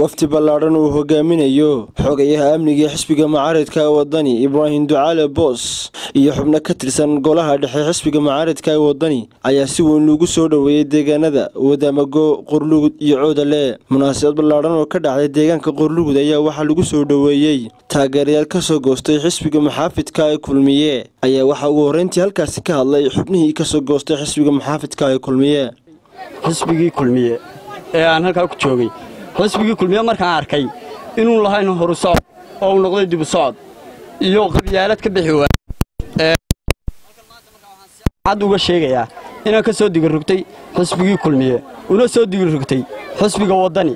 wafdi ballaadhan uu hogaaminayo xogayaha amniga xisbiga mucaaradka wadani ibraahim ducaale boos iyo xubno ka tirsan golaha dhexe xisbiga mucaaradka wadani ayaa si weyn loogu soo dhoweeyey deegaanada wadaamago qorlugud iyo coodale munaasabad ballaadhan oo ka dhacday deegaanka qorlugud ayaa waxaa lagu soo dhoweeyey taageerayaal kasoo goostay xisbiga maxaafidka ee kulmiye ayaa waxaa ugu horreyntii halkaasi ka hadlay xubnihii kasoo goostay xisbiga maxaafidka ee kulmiye xisbigii kulmiye ee aan halkaa ku joogay xisbigii kulmiye markaan arkay inuu lahayn horu socod oo uu noqday dibu socod iyo qabyaalad ka bixi waay cad uga sheegayaa inaan ka soo digirrugtay xisbigii kulmiye una soo digirrugtay xisbiga waddani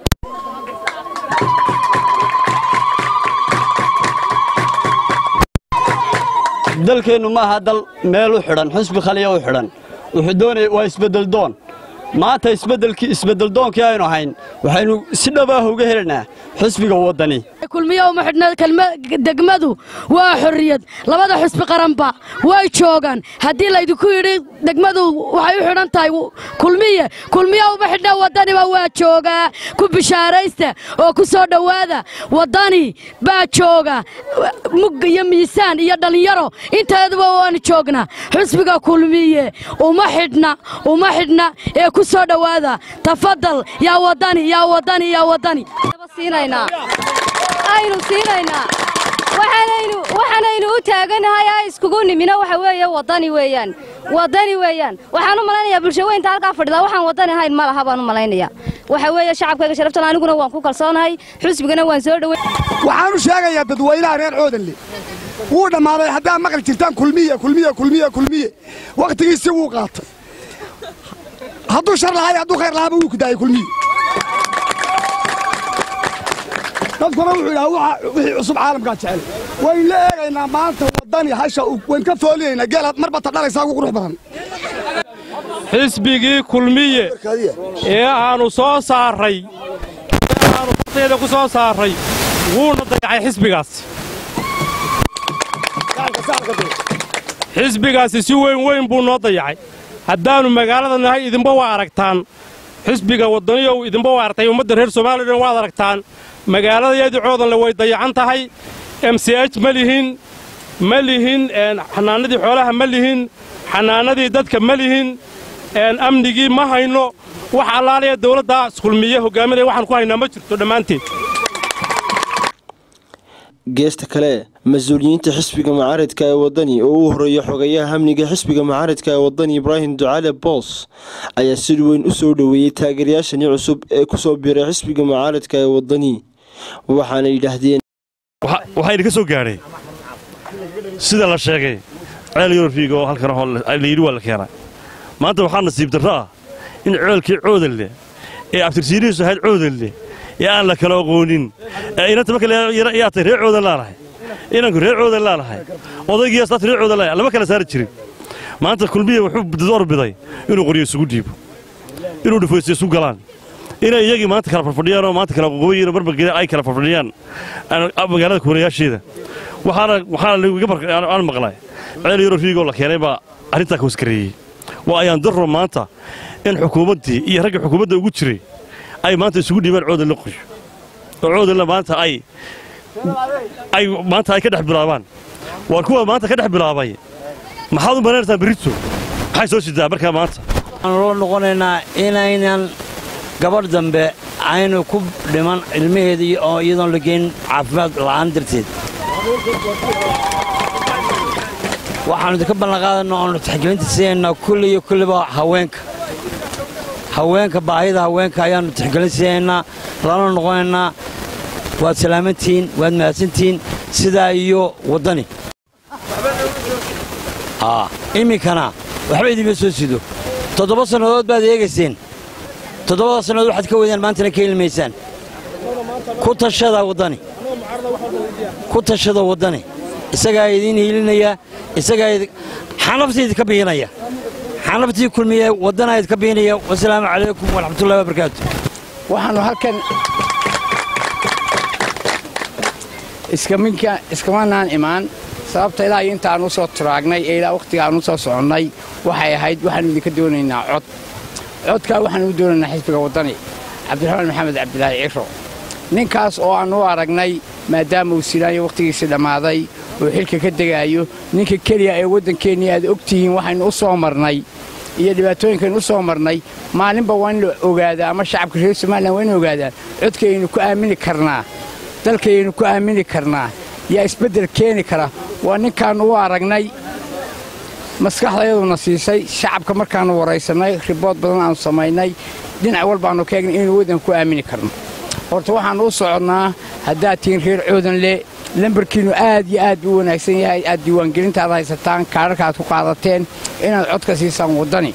dalkeennu ma aha dal meel u xidhan xisbi khaliya u xidhan wuxuu doonaya waa isbeddeldoon maanta isbeddelkii isbeddeldoonkii aynu ahayn waxaynu si dhabaah uga helaynaa xisbiga waddani kulmiye uma xidhna degmadu waa xorriyad labada xisbi qaranba way joogaan haddii laydinku yidhi degmadu waxay u xidhan tahay kulmiye kulmiye uma xidhna waddaniba waa joogaa ku bishaaraysta oo ku soo dhowaada waddani baa jooga mug iyo miisaan iyo dhallinyaro inteeduba waanu joognaa xisbiga kulmiye uma xidhna uma xidhna ee ku soo dhowaada tafadal yaa waddani yaa waddani yaa waddani aynu siinaynaa waxaanaynu u taaganahay a iskugu nimina waxa weeye waddani weeyaan waddani weeyaan waxaan u malaynayaa bulshaweynta halkaa fadhida waxaan waddani ahayn ma laha baan u malaynaya waxa weeye shacabkayga sharaftal aniguna waan ku kalsoonahay xusbigana waan soo dhowey waxaan u sheegayaa dadweynaha reer coodanle wuu dhammaaday haddaa maqli jirtaan kulmiye kulmiye kulmiye kulmiye wakhtigiisi wuu qaatay hadduu shar lahay hadduu khayr lahaaba wuu kudaayay kulmiye dadkuna wuxuu yidhaha wixii cusub caalamkaa jecel wayn la eegaynaa maanta waddani hasha wayn ka foolinaynaa geel marba ta dhalaysaa ugu qurux badan xisbigii kulmiye ee aannu soo saarray ee aannu farteeda ku soo saarray wuuna dayacay xisbigaasi xisbigaasi si weyn weyn buu noo dayacay haddaannu magaalada nahay idinba waa aragtaan xisbiga waddaniyow idinba waa aragtay ummadda reer soomaalidhan waad aragtaan magaaladayeedii coodanle way dayacan tahay m c h ma lihin ma lihin xanaanadii xoolaha ma lihin xanaanadii dadka ma lihin amnigii ma hayno wax allaalaya dawladdaas kulmiye hogaaminaya waxaan ku haynaa ma jirto dhammaanteed geesta kale mas-uuliyiinta xisbiga mucaaradka ee waddani oo u horreeya xogayaha amniga xisbiga mucaaradka ee waddani ibraahim ducaale boos ayaa si weyn u soo dhoweeyey taageerayaashani cusub ee ku soo biiray xisbiga mucaaradka ee waddani waxaana yidhaahdeen waxaa idinka soo gaadhay sida la sheegay ceel yurfiga oo halkan layidhi waa la keenay maanta waxaa nasiib darro ah in ceelkii coodanle ee abtirsiinihiisu ahayd coodanle ee aan la kala aqoonin inanta marka yaa tay reer coodan laanahay inanku reer coodan laanahay odaygiias taas reer coodan laanahay lama kala saari jirin maanta kulmiye wuxuu door biday inuu qoryo isugu dhiibo inuu dhufaysto isu galaan inay iyagii maanta kala farfadhiyaan oo maanta kala qoqobayiin marba ay kala farfadhiyaan magaalada kuwanayaasheeda waxaana aan maqlay ceel yaro riigoo la keenay baa arrintaa ka waskareeyey waa ayaan darro maanta in xukuumaddii iyo ragga xukuumadda ugu jiray ay maanta isugu dhiibaan coodan la qoyo oo coodanla maanta ay ay maanta ay ka dhex bilaabaan waar kuwa maanta ka dhex bilaabay maxaad u malaynaysaa berrito maxay soo sidaa markaa maanta waxaanu loo noqonaynaa inaynan gabadh dambe aynu ku dhiman ilmaheedii oo iyadoon la geyn caafimaad la'aan darteed waxaannu idinka ballanqaadanna oonu taxgelinta siinaynaa kulli iyo kulliba haweenka haweenka baahida haweenka ayaannu tixgelin siinaynaa lana noqonaynaa waad salaamantihiin waad mahadsantihiin sidaa iyo waddani iminkana waxba idinma soo sido toddoba sannadood baad eegayseen toddobada sannadood waxaad ka weydaan maantana ka ilmaysaan ku tashada waddani ku tashada waddani isagaa idiin hiilinaya isagaa xanaftii idinka biinaya xanaftii kulmiye waddanaa idinka biinaya wasalaamu calaykum waraxmatullahi wabarakaatu waxaannu halkan iskamanaan imaan sababta ilaa iyo inta aan u soo turaagnay ee ilaa wakhtiga aan u soo soconnay waxay ahayd waxaannu idinka doonaynaa cod codkaa waxaanu u doonaynaa xisbiga waddani cabdiraxmaan maxamed cabdilaahi ciro ninkaas oo aan u aragnay maadaama uu silaanyo wakhtigiisii dhammaaday oo xilka ka degaayo ninka keliya ee waddankeennii aad og tihiin waxaynu u soo marnay iyo dhibaatooyinkaynu u soo marnay maalinba waa in la ogaadaa ama shacabka reer somalilan waa in ogaadaan codkayaynu ku aamini karnaa dalkayaynu ku aamini karnaa yaa isbeddel keeni kara waa ninkaannu u aragnay maskaxdayaduna siisay shacabka markaannu waraysannay ribood badan aanu samaynay dhinac walbaannu ka eegnay inaynu waddan ku aamini karno horta waxaannu u soconnaa haddaad tihiin reer coodanle lambarkiinnu aad iyo aad buu u wanaagsan yahay aad diiwaangelinta aad haysataan kaadharka aad ku qaadateen inaad codka siisaan waddani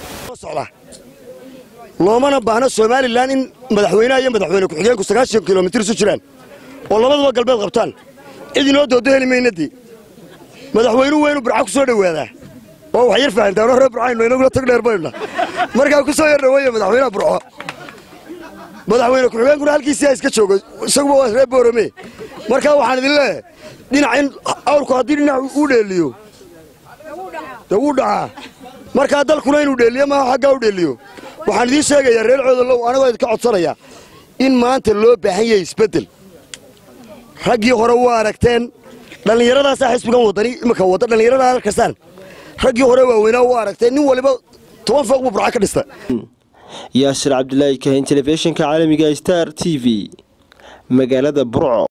loomana baahno somalilan in madaxweynaha iyo madaxweyne ku-xigeenku sagaashan kilomitir isu jiraan oo labaduba galbeed qabtaan cid inoo doodo heli maynadii madaxweynuhu waa inuu burca ku soo dhowaadaa oo wax yar fahantaan oo reer burcaynu inaguna tag dheer baynuna markaa ku soo yar dhaweeya madaxweynaha burco madaxweyne ku-xigeenkuna halkiisii ha iska joogo isaguba waa reer boorame markaa waxaan idin leeyahay dhinac in awrku haddii dhinac uu dheeliyo dee wuu dhacaa markaa dalkuna inuu dheeliyo maaha xaggaa u dheeliyo waxaan idiin sheegayaa reer coodalow anagoo idinka codsanaya in maanta loo baahan yahay isbeddel raggii hore waa aragteen dhallinyaradaasaa xisbigan waddani iminka wadda dhallinyarada arkasaan raggii hore waaweynaa waa aragteen nin waliba toban fooq buu burca ka dhista yaasir cabdilaahi kahin telefishinka caalamiga star t v magaalada burco